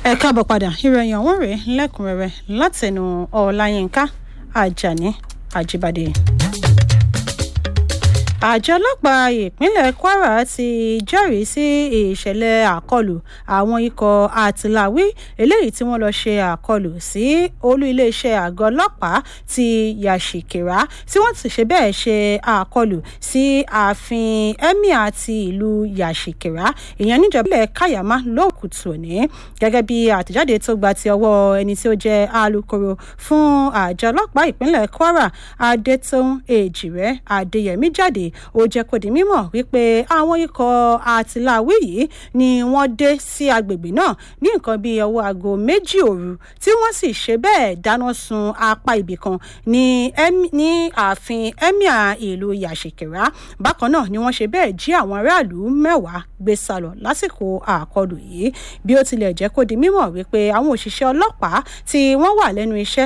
ẹ káàbọ̀ padà ìròyìn ọ̀hún rèé lẹ́kùnrẹ́rẹ́ látẹnu ọláyínká ajani ajibade àjọ ọlọ́pàá ìpínlẹ̀ kwara ti jẹ́rìí sí ìṣẹ̀lẹ̀ àkọlù àwọn ikọ̀ àtìláwí eléyìí tí wọ́n lọ ṣe àkọlù sí olú iléeṣẹ́ àgọ́ ọlọ́pàá ti yàṣìkìrá tí wọ́n ti ṣe bẹ́ẹ̀ ṣe àkọlù sí ààfin emir ti ìlú yàṣìkìrá ìyẹn níjọba ilẹ̀ kayama lóòkùtù òní gẹ́gẹ́ bí àtẹ̀jáde tó gba ti ọwọ́ ẹni tí ó jẹ́ alūkkóró fún àjọ ọlọ́pàá ìpínlẹ̀ kwara adétòun èjìrẹ́ adéyẹmí jáde ó jẹ́ kó di mímọ̀ wípé àwọn ikọ̀ àtìláwí yìí ni wọ́n dé sí agbègbè náà ní nǹkan bíi ọwọ́ aago méjì òru tí wọ́n sì ṣe bẹ́ẹ̀ dáná sun apá ibì kan ní ní ààfin emir ìlú yàṣìkìrá bákan náà ni wọ́n ṣe bẹ́ẹ̀ jí àwọn aráàlú mẹ́wàá gbé sálọ lásìkò àkọlù yìí bí ó tilẹ̀ jẹ́ kó di mímọ̀ wípé àwọn òṣìṣẹ́ ọlọ́pàá tí wọ́n wà lẹ́nu iṣẹ́